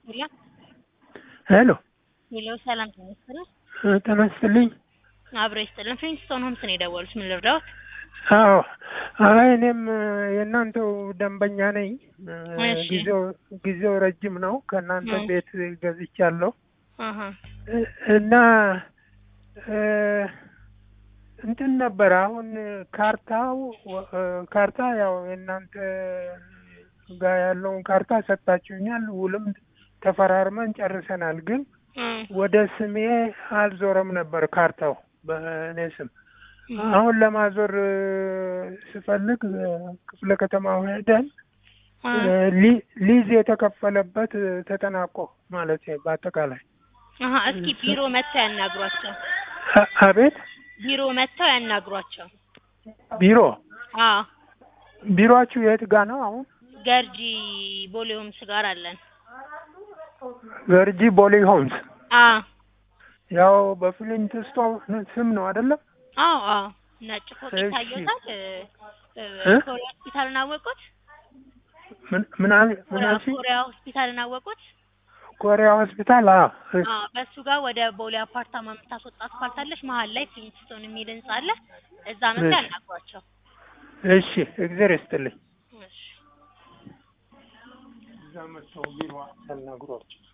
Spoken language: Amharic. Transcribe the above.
ሄሎ ሄሎ ሄሎ፣ ሰላም ተመስገን። ጤና ይስጥልኝ። አብሮ ይስጥልን። ፍሪንስቶን ሆምስ ነው የደወሉት። ምን ልርዳዎት? አዎ፣ አይ እኔም የእናንተው ደንበኛ ነኝ። እሺ። ጊዜው ጊዜው ረጅም ነው። ከእናንተ እ። ቤት ገዝቻለሁ አሀ እና እ፣ እንትን ነበር አሁን ካርታው እ፣ ካርታ ያው የእናንተ ጋር ያለውን ካርታ ሰጥታችሁኛል። ውልም ተፈራርመን ጨርሰናል። ግን እ፣ ወደ ስሜ አልዞረም ነበር ካርታው በእኔ ስም። እ፣ አሁን ለማዞር እ፣ ስፈልግ እ፣ ክፍለ ከተማው ሄደን እ፣ እ፣ ሊ- ሊዝ የተከፈለበት እ፣ ተጠናቆ ማለት በአጠቃላይ አሀ እስኪ ቢሮ መጥተው ያናግሯቸው። አ- አቤት ቢሮ መጥተው ያናግሯቸው። ቢሮ አዎ ቢሮአችሁ የት ጋ ነው? አሁን ገርጂ ቦሌ ሆምስ ጋር አለን። ገርጂ ቦሌ ሆምስ አዎ ያው በፍሊንት ስቶን ስም ነው አይደለም? አዎ አዎ ነጭ ፎቅ እሺ። ይታየታል። እ? ኮሪያ ሆስፒታልን አወቁት? ምን ምን አል- ምን ኮሪያ አልሽኝ? ኮሪያ ሆስፒታልን አወቁት? ኮሪያ ሆስፒታል። አዎ እሺ፣ አዎ በሱ ጋር ወደ ቦሌ አፓርታማ የምታስወጣ አስፋልት አለች። መሀል ላይ ፍሊንትስቶን የሚል ህንጻ አለ። እዛ መጥተው እሺ። ያናግሯቸው። እሺ፣ እግዜር ይስጥልኝ። እሺ እዛ መጥተው ቢሮ ያናግሯቸው።